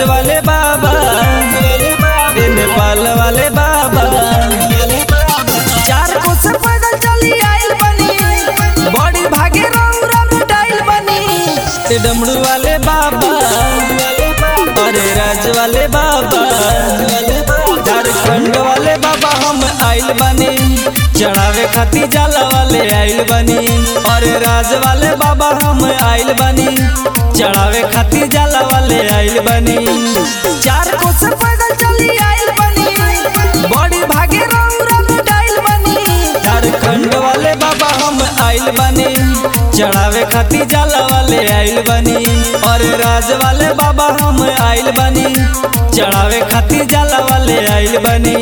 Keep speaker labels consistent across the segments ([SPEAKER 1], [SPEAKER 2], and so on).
[SPEAKER 1] वाले बाबा ए नेपाल वाले बाबा चार कोस पैदल चली आइल बनी बड़ी भागे रौरा मिटाइल बनी ए डमरू वाले बाबा अरे राज वाले बाबा झारखंड वाले बाबा हम आइल बनी चढ़ावे खातिर जाला वाले आइल बनी और राज वाले बाबा हम आइल बनी चढ़ावे खातिर जाला वाले आइल बनी चार कोस पैदल चली आइल बनी बड़ी भागे रौरा मिटाइल बनी झारखंड वाले बाबा हम आइल बनी चढ़ावे खातिर जाला वाले आइल बनी और राज वाले बाबा हम आइल बनी चढ़ावे खातिर जाला वाले आइल बनी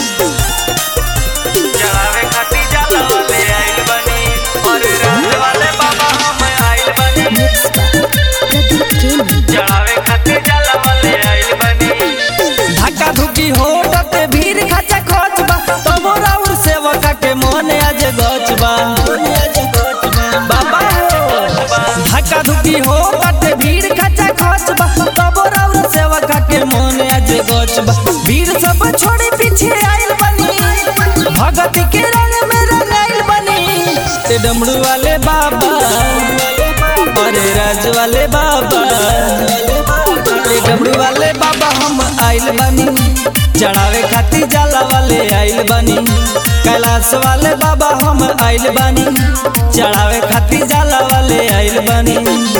[SPEAKER 1] चढ़ावे खातिर जाला वाले आइल बनी और राज वाले बाबा हम आइल बनी
[SPEAKER 2] Mixed by Pradeep Gaming.
[SPEAKER 1] चढ़ावे खातिर जाला वाले आइल बनी धक्का धुकी होटत भीड़ खचा खोच बा तब राउर सेवका के मन आज गच बा बाबा हो धक्का धुकी होटत भीड़ खचा खोच बा तब राउर सेवका के मन आज गच बा भीड़ सब छोड़ी पीछे आइल बनी भगत के रंग में रंगाइल बनी ते डमरू वाले बाबा अरे राज वाले बाबा अरे डमरू वाले बाबा हम आइल बनी चढ़ावे खातिर जाला वाले आइल बनी कैलाश वाले बाबा हम आइल बनी चढ़ावे खातिर जाला वाले आइल बनी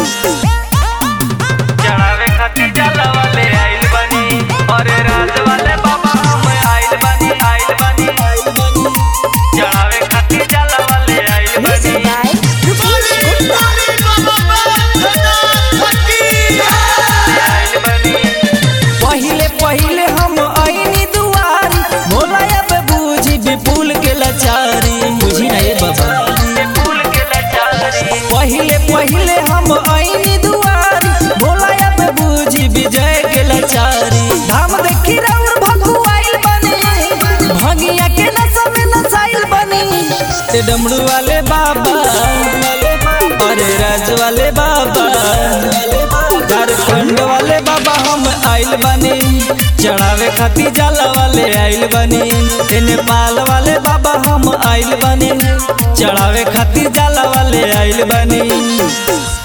[SPEAKER 1] चढ़ावे खातिर जाला वाले आइल बनी और राज वाले बाबा हम आइल बनी आइल बनी आइल बनी चढ़ावे खातिर जाला वाले आइल
[SPEAKER 2] Mixed
[SPEAKER 1] बनी
[SPEAKER 2] by
[SPEAKER 1] पहिले पहिले हम आईनी दुआरी भोला अब बूझी विपुल के लाचारी बुझी ना ये बाबा पहिले पहिले हम आईनी दुआरी भोला अब बूझी विजय के लाचारी धाम देखी राउर भगु आइल बनी भगिया के नशा में नसाइल बनी ते डमरू वाले बाबा अरे राज वाले बाबा झारखंड वाले बाबा हम आइल बनी चढ़ावे खातिर जाला वाले आइल बनी ए नेपाल वाले बाबा हम आइल बनी चढ़ावे खातिर जाला वाले आइल बनी